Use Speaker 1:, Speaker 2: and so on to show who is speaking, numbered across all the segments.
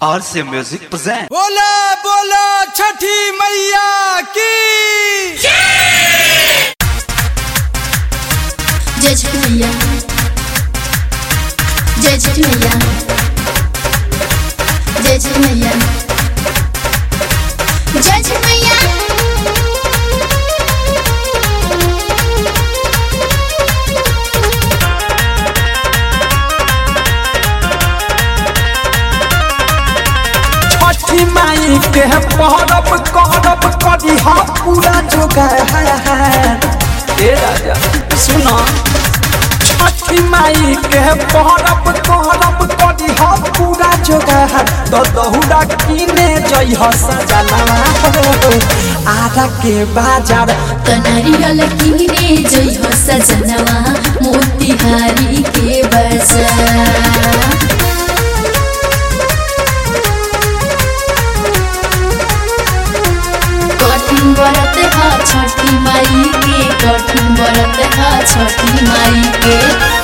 Speaker 1: और से music present
Speaker 2: बोला बोला छठी मैया की
Speaker 3: जय छठ मैया जय छठ मैया जय छठ मैया जय छठ मैया
Speaker 2: छठी माई के पहरब करब करी हा पूरा जोगार ए राजा सुनो छठी माई के पहरब करब करी हा पूरा जोगार तो दहुरा किने जई ह सजना आरा के बाजार
Speaker 3: कनारियल किने जय हो सजनवा मोतिहारी के बजा कठिन व्रत हा छठी माई के कठिन व्रत हा छठी माई के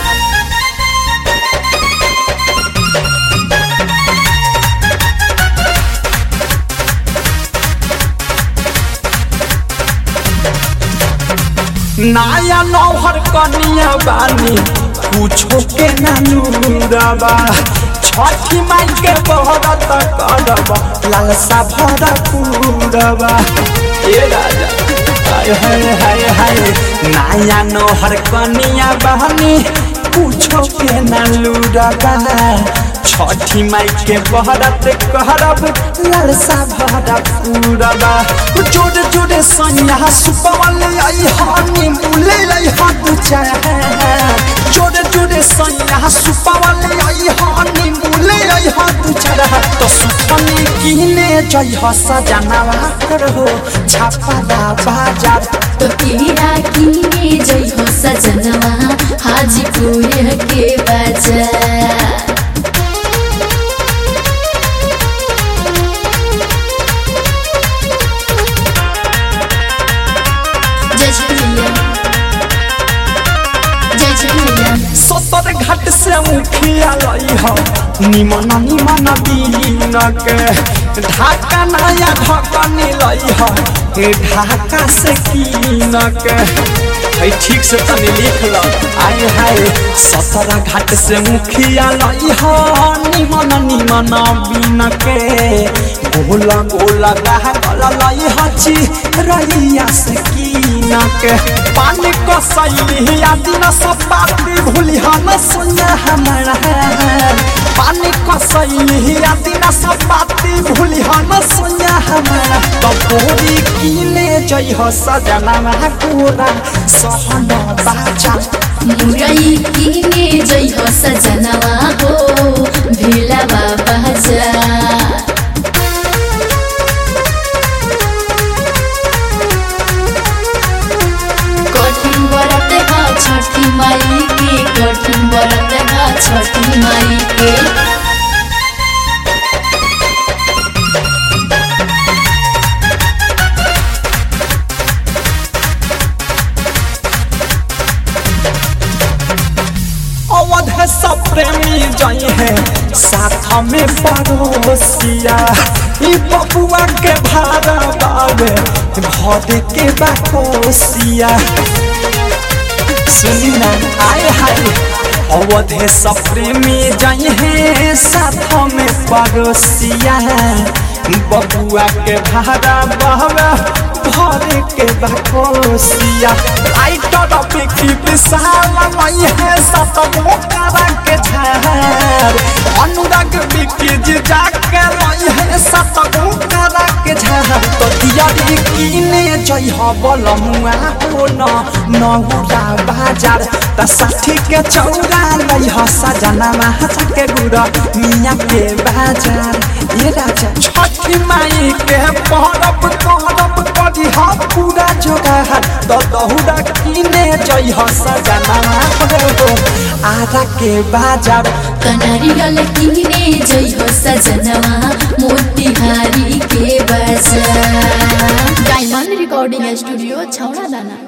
Speaker 2: नाया नौहर कनिया बानी कुछो के नानूरबा छठी माई के बहरत करब लालसा भरा पूरबा ए राजा हाय हाय हाय हाय नाया नौहर कनिया बानी कुछो के नानूरबा छठी माई के बहरत करब लालसा भरा पूरबा जोड़े जोड़े सैया सुपवल आई हानी मुले आई हाथ चाहे जोड़े जोड़े सैया सुपवल आई हानी मुले आई हाथ चाहे तो सुपने किने जय हो सजनावा करो छापा बाजार
Speaker 3: तो तेरा किने जय हो सजनवा हाजीपुर के बजा जय छठ मैया जय छठ मैया
Speaker 2: सतर घाट से मुखिया लई हो निमन निमन दीन के ढाका नया ढकनी लई हो ढाका से कीन के है ठीक से तनी लिख लो आय हाय सतरा घाट से मुखिया लई हो निमन निमन बीन के गोला गोला रहा गला लई हची रैया से कीन के पानी को सैली आदि न सब बाती भूली हम सुना हमारा पानी को सैली आदि न सब बाती भूली हम सुना हमारा तो पूरी कीने जई हो सजना पूरा सहन बाजा
Speaker 3: मुरई किने जय हो सजनवा हो भेलावा बजा कठिन व्रत हा छठी माई के कठिन व्रत हा छठी माई के
Speaker 2: अवध सब प्रेमी जई है साथ में पड़ोसिया ई बबुआ के भाड़ा बावे भर के बाकोसिया सुनी ना आए हाय अवधे सब प्रेमी जई है साथ में पड़ोसिया बबुआ के भाड़ा बावे भर के बाकोसिया लाइटर बिकी विशाल मई है सत मोकारा के झार अनुराग बिकी जी जाके मई है सत मोकारा के झार तो दियारी किने जई ह बलमुआ हो न नहुरा बाजार त साठी के चौरा लई ह सजना महाचा के गुरा मिया के बाजार ये राजा छठी माई के पहरब कहरब करी हा पूरा जोगार द दहुरा किने जई ह सजना हो आरा के बाजार
Speaker 3: कनारियल किने जय हो सजनवा मोतिहारी के बजा डायमंड रिकॉर्डिंग स्टूडियो छौड़ा दाना